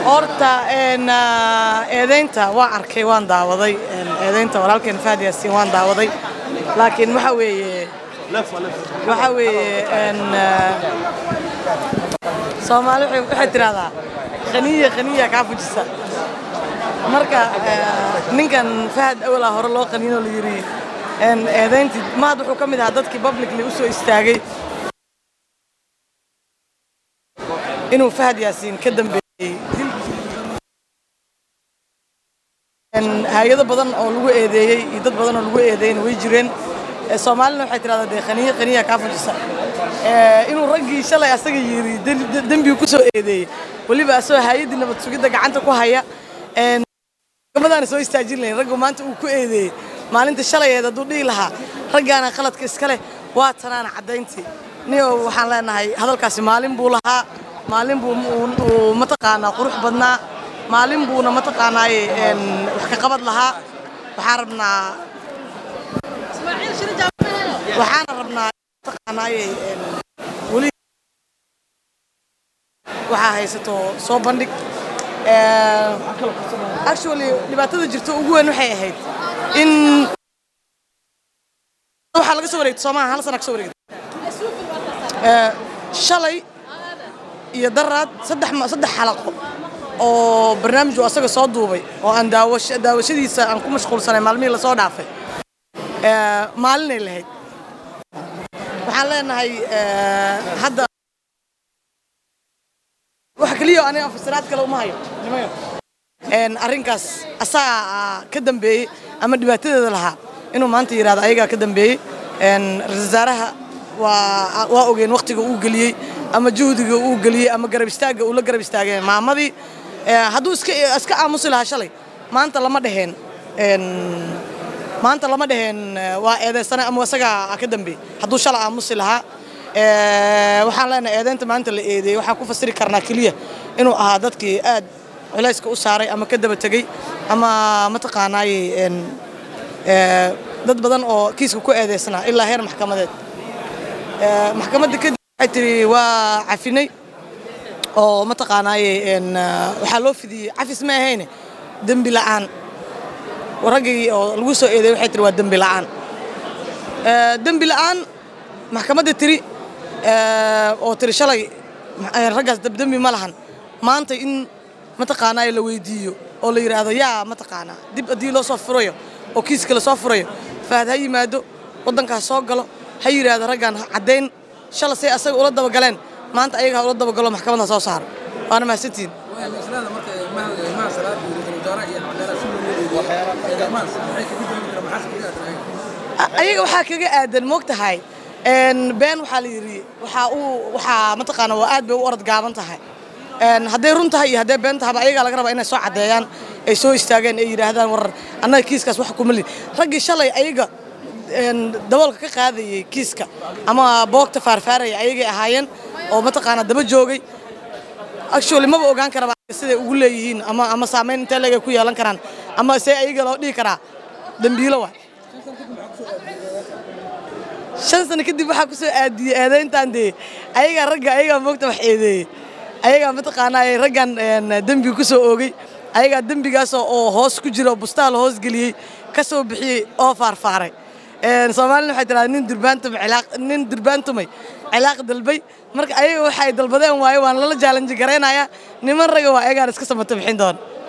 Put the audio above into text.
horta een, ah, eedaynta waa arkay waan daawaday een, eedaynta walaalkeen fahad yaasiin waan daawaday laakiin waxa weeye waxa weeye een, ah, soomaali waxay- waxay tidhahdaa khaniya khaniya kaa fujisa marka eh, ninkan fahad awalaa hore loo qaniinoo la yidhi een, eedayntii mahad wuxuu ka mid ahaa dadkii publicly u soo istaagay inuu fahad yaasiin ka dambeeyey Een, hay-ado badan oo lagu eedeeyey iyo dad badan oo lagu eedeeyeyna way jireen Eh, soomaalina waxay tidhahdaa dee khaniya khaniya kaa fujisa Eh, inuu raggii shalay asaga yidhi dem- de- dembigu ku soo eedeeyey weliba asagoo hay-addii nabad sugidda gacanta ku haya Een, gabadhaana soo istaajin lahayn raggu maanta uu ku eedeeyey maalinta shalayeed hadduu dhihi lahaa raggaana qaladka iska leh waa tanaana caddayntii niyo waxaan leenahay hadalkaasi maalin buu lahaa maalin buu uu- uu mataqaanaa qurux badnaa maalin buuna mataqaanaaye een, wax ka qabad lahaa waxaan rabnaa waxaana rabnaa mataqaanaaye een, weli waxaa haysato soo bandhig Eh, actually dhibaatada jirta ugu weyn waxay ahayd in waxaa laga soo wareegtay soomaha hal sana ka soo wareegtay Eh, shalay iyo daraad saddex ma- saddex xalaqo oo barnaamij uu asaga soo duubay oo aan daawash- daawashadiisa aan ku mashquulsanay maalmihii lasoo dhaafay Eh, maalinay lahayd waxaan leenahay eh, hadda wax keliya oo aniga fasiraad kale uma hayo nimayo Een, arrinkaas asagaa ka dambeeyey ama dhibaatadeeda lahaa inuu maanta yidhahdo ayagaa ka dambeeyey Een, ra-iisul wasaaraha waa waa ogeen waqtiga uu geliyey ama juhdiga uu geliyey ama garab istaagga uu la garab istaagay maamadii Eh, hadduu iska iska aamusi lahaa shalay maanta lama dheheen Een, maanta lama dheheen eh, waa eedeysane ama isagaa ka dambeeyey hadduu shalay aamusi lahaa Eh, waxaan leenahay eedeynta maanta la eedeeyey waxaan ku fasiri karnaa keliya inuu ahaa dadkii aad culayska u saaray ama ka daba tegey ama mataqaanaaye een, eh, dad badan oo kiiska ku eedeysnaa ilaa heer maxkamadeed Eh, maxkamadda kadib waxay tiri waa cafinay oo mataqaanaaye een, eh, waxaa loo fidiyey cafis ma ahayne dembi la'aan raggii oo lagu soo eedeeyey waxay tiri waa dembi la'aan Eh, dembi la'aan maxkamadda tiri eh, oo tiri shalay eh, raggaas dab- dembi ma lahan maanta in mataqaanaa la weydiiyo oo la yidhaahdo yaa mataqaanaa dib haddii loo soo furayo oo kiiska la soo furayo fahad ha yimaado waddankaas soo galo ha yidhaahdo raggan ha caddayn shalay say asaga ula dabagaleen maanta ayaga ha ula dabagalo maxkamadda soo saaro waana mahadsantihin islaada marka maha salaad iyo ra'iisul wasaaraha iyo cadaalad si loo leeyahay eedamaas maxay kaga duwan karaan maxaas kaga adkaayeen A- ayaga waxaa kaga aadan moogtahay een, been waxaa la yidhi waxaa uu waxaa mataqaana waa aad bay u orod gaaban tahay Een, hadday run tahay iyo hadday been tahayba ayagaa laga rabaa inay soo caddeeyaan ay soo istaageen ay yidhaahdaan war annaga kiiskaas wax kuma lin raggii shalay ayaga een, daboolka ka qaadayey kiiska ama boogta faarfaaraya ayagay ahaayeen oo mataqaana daba joogay actually maba ogaan karaba siday ugu leeyihiin ama ama saameyn intee leeg ay ku yeelan karaan ama see ayaga loo dhihi karaa dembiilo waay shan sano kadib waxaa ku soo aadiyey eedayntan dee ayagaa ragga ayagaa moogta wax eedeeyey ayagaa mataqaanaa raggan een, dembiga ku soo oogay ayagaa dembigaasoo oo hoos ku jira oo bustaha la hoos geliyey ka soo bixiyey oo faarfaaray Een, soomaalina waxay tiraahdaa nin durbaantumay cilaaq nin durbaantumay cilaaq dalbay marka ayaga waxa ay dalbadeen waaye waan lala jaalanji garaynayaa niman raga waa ayagaan iska samata bixin doona